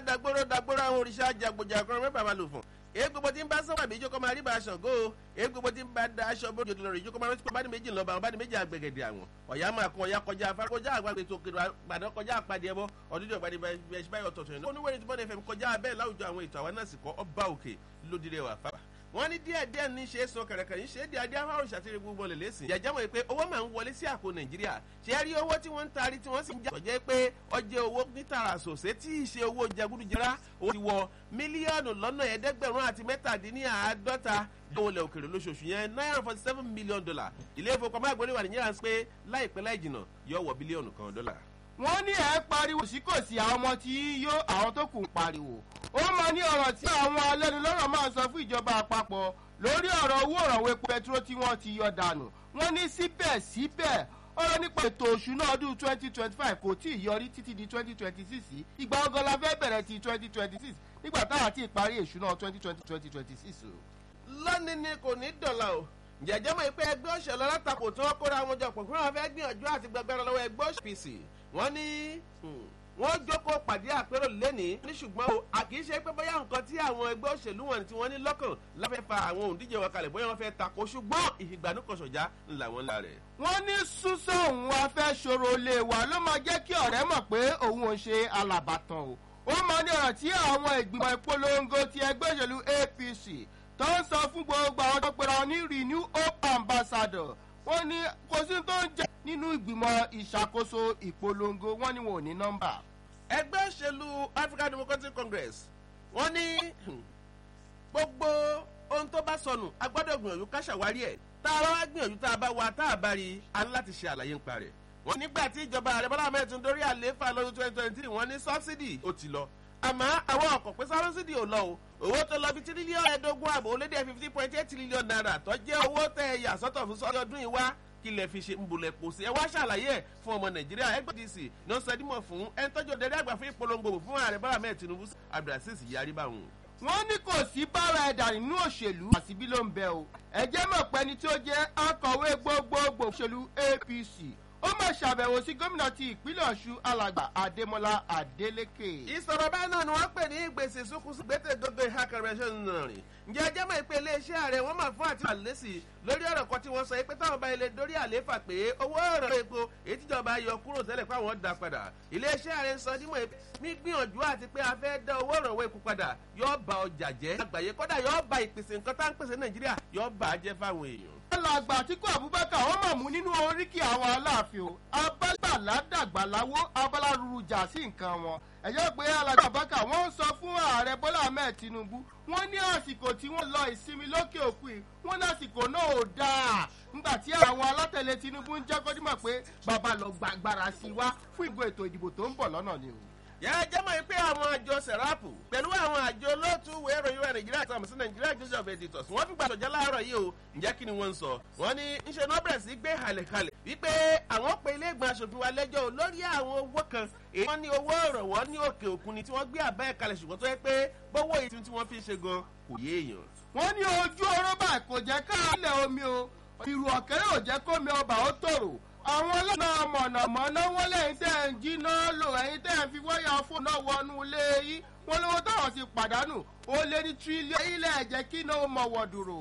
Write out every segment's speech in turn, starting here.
dagbóró dagbóró àwọn òrìṣà jàgbòjàgbọ́n mẹ́fà máa lò fún èyí gbogbo tí ń bá sọ́wọ́ àbí ìjókòó máa rí bá aṣọ gó o èyí gbogbo tí ń bá da aṣọ bó jòdì lọ́rọ̀ ìjókòó máa rántí pé bá ní méjì lọ́ba àwọn bá ní méjì àgbẹ̀gẹ̀dẹ̀ àwọn ọ̀yá máa kún ọ̀yá kọjá afárá kọjá àgbàgbé tó kiri àgbàdo kọjá àpàdé ẹbọ ọdún tí ọ̀gbàdì bẹ́ẹ̀ báyọ̀ tọ̀tọ̀ yẹn oníwèrè tí bọ́dẹ̀ fẹ́ kọjá abẹ́ láwùjọ àwọn ètò àwọn náà sì kọ́ ọba òkè lódìrẹ́ wà fábà wọ́n ní díẹ̀ díẹ̀ ní ṣe é sọ kẹ̀rẹ̀kẹ̀rẹ̀ ń ṣe é di adé afárò ṣàtìrì gbogbo lè lẹ́sìn. jẹjẹ́ mọ̀ pé owó máa ń wọlé sí àpò nàìjíríà ṣé ẹ rí owó tí wọ́n ń taari tí wọ́n sì ń jà sọ̀jẹ́ pé ọjẹ́ owó nítara sòsé tí ì ṣe owó jẹgúdújẹrá ó ti wọ mílíọ̀nù lọ́nà ẹ̀ẹ́dẹ́gbẹ̀rún àti mẹ́tàdínláàádọ́ta dọ́wọ́lẹ̀ òkèrè lóṣooṣù yẹn nine forty seven million dollar ilé ìfowópamọ́ àgbọ̀nrín wà nìyẹn à ń pé láìpẹ́ láì jìnnà yóò wọ bílíọ̀nù kan dọ́là wọ́n ní ẹ̀ pariwo sí kò sí àwọn ọmọ tí yó àwọn tó kù ń pariwo ó máa ní ọ̀rọ̀ tí àwọn alẹ́nulọ́rọ̀ máa sọ fún ìjọba àpapọ̀ lórí ọ̀rọ̀ owó ìrànwọ́ epo pẹtrol tí wọ́n ti yọ dànù wọ́n ní síbẹ̀síbẹ̀ ọ̀rọ̀ nípa ètò òṣùnà ọdún twenty twenty five kò tí ì yọrí títí di twenty twenty six ìgbà ọgọ́ la fẹ́ bẹ̀rẹ̀ ti twenty twenty six nígbà táwọn àti ìparí ìṣúná twenty twenty twenty twenty six o. lónìí ni kò ní dọ̀là o jẹjẹ mọ pé ẹgbẹ́ òṣèlú alátakò tí wọ́n kóra wọn jọ pọ̀ fún wọn fẹ́ gbìyànjú àti gbẹgbẹrẹ lọ́wọ́ ẹgbẹ́ òṣèlú wọ́n ní wọ́n jókòó pàdé àpérò lẹ́ni ní ṣùgbọ́n o kì í ṣe pé bóyá nǹkan tí àwọn ẹgbẹ́ òṣèlú wọn tí wọ́n ní lọ́kàn láfẹ́ fa àwọn òǹdíje wọn kalẹ̀ bóyá wọ́n fẹ́ takò ṣùgbọ́n ìfìgbànúkọ̀ṣọ̀já ńlá wọn ńlá rẹ̀. wọ́n ní súnsọ òun afẹ́ ṣòro lè wà ló máa jẹ́ kí ọ̀rẹ́ mọ̀ pé òun ò ṣe alàbàtàn o ó máa ní ọ̀rọ̀ tí àwọn ìgbìmọ̀ ìpolongo ti ẹgbẹ́ òṣèlú apc tó ń sọ fún gbogbo àwọn tó pera ní renew hope ambassador wọ́n ní kò sí tó ń jẹ́ nínú ìgbìmọ̀ ìṣàkóso ìpolongo wọ́n ní wọn ò ní nọ́mbà. ẹgbẹ́ òṣèlú african democratic congress wọ́n ní gbogbo ohun tó bá sọnù a gbọ́dọ̀ gbìyànjú ká ṣàwárí ẹ̀ tá a bá wá gbìyànjú tá a bá wa tá a bá rí a ní láti ṣe àlàyé nípa rẹ̀. wọ́n nígbà tí ìjọba ààrẹ bọ́lá mẹ́tún dórí àlééfà lọ́dún twenty twenty three wọ́n ní sọ́bsidì ó ti lọ àmọ́ àwọn ọkọ̀ pé sọ́bsidì ò lọ o owó tó lọ bí tírílíọ̀nù ẹ̀ẹ́dógún àbò ó lé dé fifty point eight trillion naira tó jẹ́ owó tẹ̀ ẹ̀yà sọ́tọ̀ fún sọ́dọ̀ ọdún yìí wá kí lè fi ṣe ń bolẹ̀ pò sí ẹ wá ṣàlàyé ẹ̀ fún ọmọ nàìjíríà ẹgbẹ́ dc ní ó sọ dímọ̀ fún ẹni tọ́jú òdèrè àgbà fún ìpolongo fún ààrẹ bọ́lá mẹ́ẹ̀ tinubu abdulaziz yarí báwọn. wọ́n ní kò sí bára ẹ̀dà nínú òṣèlú àsìbí ló ń bẹ o ẹ̀jẹ̀ mọ̀ pé ẹni tí ó jẹ́ akọ̀wé gbogbogbò òṣèlú apc ó máa ṣàbẹ̀wò sí gómìnà ti ìpínlẹ̀ ọ̀ṣun alàgbà adémọlá adélèké. ìsọ̀rọ̀ báyìí náà ni wọ́n pè ní gbèsè sókùsù gbẹ́tẹ̀ gbogbo ìhà kẹrẹsẹ̀ náà rìn ǹjẹ́ ẹjẹ́ mọ̀ pé iléeṣẹ́ ààrẹ wọ́n máa fún àti àlẹ́sì lórí ọ̀rọ̀ kan tí wọ́n sọ pé táwọn bá ilé dórí àléfà pé owó ọ̀rọ̀ epo èyí tíjọba yọ kúrò tẹ́lẹ̀ pé àwọn dá padà iléeṣẹ́ ààrẹ sọ dímọ̀ ní gbìyànjú àti pé a fẹ́ dá owó ọ̀rọ̀ epo padà yóò ba ọjà jẹ́ àgbáyé kọ́dà yóò ba ìpèsè nǹkan tá ń pèsè nàìjíríà yóò bà á jẹ́ fáwọn èèyàn alàgbà àtìkú abubakar wọn mọ̀ mú nínú oríkì àwọn aláàfin o abágbàlá dàgbàláwó abálárúurú jà sí nǹkan wọn ẹ̀yọ́ pé alàgbà abubakar wọ́n ń sọ fún ààrẹ bọ́lá ahmed tinubu wọ́n ní àsìkò tí wọ́n lọ ìsinmi lókè òkun yìí wọ́n ní àsìkò náà ò dáa nígbà tí àwọn alátẹ̀lé tinubu ń jẹ́ kọ́dímọ̀ pé bàbá lọ gbàgbára sí wa fún ìgò ètò ìdìbò tó ń bọ̀ lọ́nà ni o yàrá jẹ́ mọ̀ pé àwọn àjọ sẹ̀ráàpù pẹ̀lú àwọn àjọ olóòtú wẹ̀rọ ìwé nàìjíríà àtàwọn sí nàìjíríà joseph of editors wọ́n fi gbàdọ̀jẹ́ láàárọ̀ yìí o ǹjẹ́ kí ni wọ́n ń sọ wọ́n ní ńṣe náà bẹ̀rẹ̀ sí gbé halẹ̀kalẹ̀ wípé àwọn pe ilé ìgbìmọ̀ asòfin wa lẹ́jọ́ lórí àwọn owó kan èyí wọ́n ní owó ìrànwọ́ ní òkè òkun ni tí wọ́n gbé àbá ẹ̀ kalẹ̀ ṣùgbọ́n tó yẹ pé bówó èyí tí wọ́n fi ṣe gan kò yé èèyàn. wọ́n ní ojú ọrọ́bà kò jẹ́ káàlẹ̀ omi o ìrù ọ̀kẹ́rẹ́ ò jẹ́ kómi ọba ó tòrò àwọn ọlọ́nà mọ̀nàmọ́ná wọ́n lẹ́yìn tẹ́ ń jiná lò ẹ̀yìn tẹ́ ń fi wáyà fóònù náà wọnú ilé yìí wọ́n lówó táwọn ti pàdánù ó lé ní tírílíọ̀nù ilẹ̀ ẹ̀jẹ̀ kí náà ó mọ̀ wọ̀ dúró.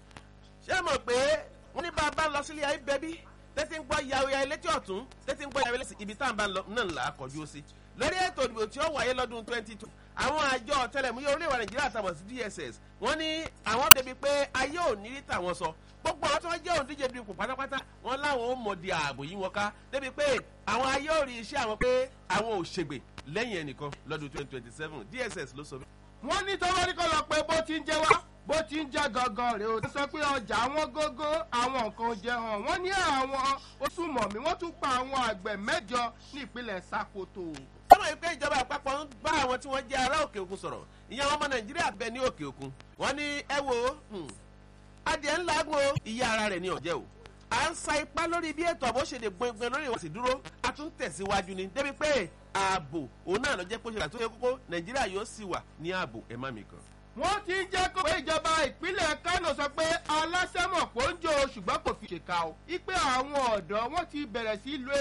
ṣé mọ̀ pé wọ́n ní bá a bá lọ sílé ayé bẹ́bí tẹ́tí ń gbọ́ yàwó ya létí ọ̀tún tẹ́tí ń gbọ́ yàwó létí ibi tá à ń bá lọ náà là á kọjú ó sí. lórí ètò ìdìbò tí ó wáyé lọ́dún twenty two àwọn àjọ ọ̀tẹlẹ̀múyẹ́ orílẹ̀-èdè nàìjíríà tàbọ̀ sí dss wọ́n ní àwọn débi pé ayé ò ní rí tàwọn sọ gbogbo àwọn tí wọ́n jẹ́ òǹdíje dupò pátápátá wọn láwọn ó mọ̀ di ààbò yìí wọn ká débi pé àwọn ayé ò rí iṣẹ́ àwọn pé àwọn ò ṣègbè lẹ́yìn ẹnìkan lọ́dún twenty twenty seven dss ló sọ bẹ́ẹ̀. wọ́n ní tọ́wọ́ ní kọ́ lọ pé bó ti ń jẹ wá bó ti ń jẹ́ gangan rèé o. wọ́n sọ pé ọjà wọn gógó àwọn nǹkan jẹ hàn wọ́n ní àwọn oṣùmọ̀mí wọ́n tún pa àwọn àgbẹ̀ mẹ́jọ ní ìpínlẹ̀ sakoto. sọ́mọ̀ yìí pé ìjọba àpapọ̀ ń bá àwọn tí wọ́n jẹ́ ará òkè òkun sọ̀rọ̀ ìyẹn ọmọ nàìjíríà bẹ ní òkè òkun wọ́n ní ẹ wo adìẹ ńlá gbọ́ iye ara rẹ̀ ní ọ̀jẹ́ o à ń sa ipá lórí bí ètò àbò ṣe lè gbọngbọn lórí ìwọ̀sì dúró a tún tẹ̀síwájú ni débi pé ààbò òun náà lọ jẹ́ pé ó ṣe àtúnṣe ṣe kókó nàìjíríà yóò sì wà ní ààbò ẹ̀ má mi kan. wọ́n ti ń jẹ́ kó pé ìjọba ìpínlẹ̀ kánò sọ pé aláṣẹ́mọ̀ kò ń jó ṣùgbọ́n kò fi ṣèkà o. ipe àwọn ọ̀dọ́ wọ́n ti bẹ̀rẹ̀ sí lo